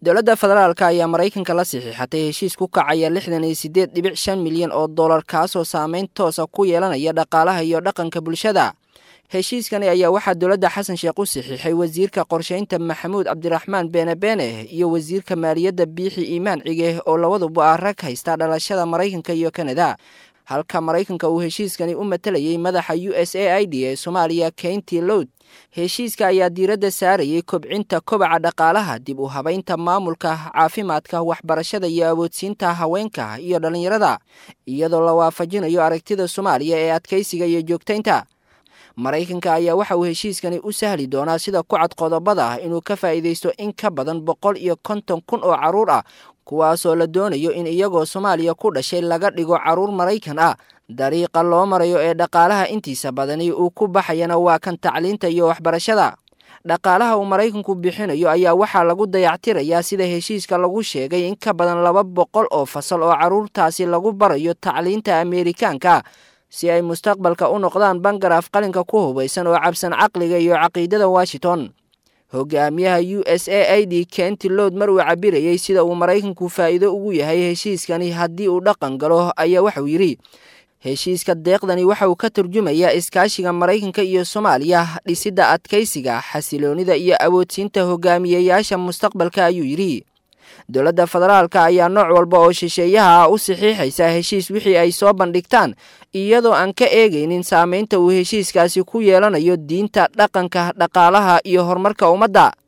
dowladda federaalka ayaa maraykanka la saxiixatay heshiis ku kacaya lixdan iyo siddeed dhibic shan milyan oo dollar kaasoo saameyn toosa ku yeelanaya dhaqaalaha iyo dhaqanka bulshada heshiiskani ayaa waxaa dowladda xasan sheekh u saxiixay wasiirka qorshaynta maxamuud cabdiraxmaan beene beene iyo wasiirka maaliyadda biixi iimaan cige oo labaduba ah rag haysta dhalashada maraykanka iyo kanada halka maraykanka uu heshiiskani u matalayay madaxa u s a i d ee soomaaliya keynti lowd heshiiska ayaa diiradda saarayay kobcinta kobaca dhaqaalaha dib u habaynta maamulka caafimaadka waxbarashada iyo awoodsiinta haweenka iyo dhallinyarada iyadoo la waafajinayo aragtida soomaaliya ee adkaysiga iyo joogtaynta maraykanka ayaa waxa uu heshiiskani u sahli doonaa sida ku cad qodobada ah inuu ka faa'iidaysto in ka badan boqol iyo konton kun oo carruur ah kuwaasoo la doonayo in iyagoo soomaaliya ku dhashay laga dhigo carruur maraykan ah dariiqa loo marayo ee dhaqaalaha intiisa badani uu ku baxayana waa kan tacliinta iyo waxbarashada dhaqaalaha uu maraykanku bixinayo ayaa waxaa lagu dayactirayaa sida heshiiska lagu sheegay in ka badan laba boqol oo fasal oo carruurtaasi lagu barayo tacliinta ameerikaanka si ay mustaqbalka u noqdaan bangaraaf qalinka ku hubaysan oo cabsan caqliga iyo caqiidada washington hogaamiyaha u s a i d kenti lood mar uu cabirayey sida uu maraykanku faa'iido ugu yahay heshiiskani haddii uu dhaqan galo ayaa waxauu yidhi heshiiska deeqdani waxa uu ka turjumayaa iskaashiga maraykanka iyo soomaaliya dhisidda adkaysiga xasiloonida iyo awoodsiinta hogaamiyeyaasha mustaqbalka ayuu yidhi dowladda federaalka ayaa nooc walba oo shisheeyaha ah u saxiixaysa heshiis wixii ay soo bandhigtaan iyadoo aan ka eegaynin saameynta uu heshiiskaasi ku yeelanayo diinta dhaqanka dhaqaalaha iyo horumarka ummadda